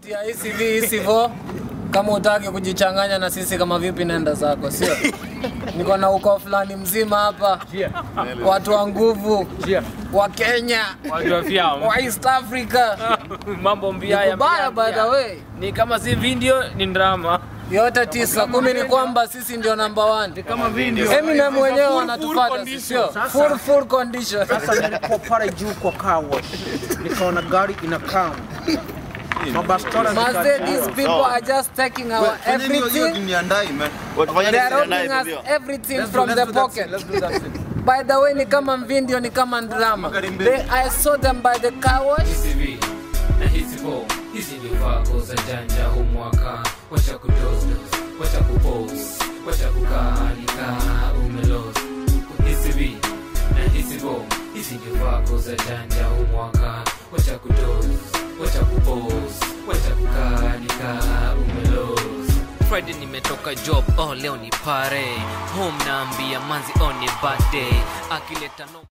Tia hivi hisivo kama utaki kujichanganya na sisi kama vipi, nenda zako, sio? Niko na ukoo fulani mzima hapa, watu wa nguvu wa Kenya, Wajua vyao. wa East Africa, Mambo mbaya kubaya by the way, Ni kama si video ni drama. yote tisa kumi ni kwamba sisi ndio number one. kama video. Eminem mwenyewe wanatufuata, sio? Full full condition. Sasa nilikuwa pale juu kwa car wash, nikaona gari inakaa mabastora Mazee, these zikajua. people are just taking our everything. They are robbing us everything from the pocket. By the way, ni kama video, ni kama drama. They, I saw them by the car wash. hizi na hizi bo hizi ndio vako za janja huu mwaka wacha kudosdos wacha kupos wacha kukaalika umelos hizi vi na hizi bo hizi ndio vako za janja huu mwaka wacha kudos wacha kupos wacha kukaalika umelos Friday nimetoka job, oh leo ni pare home naambia manzi oh ni birthday akileta no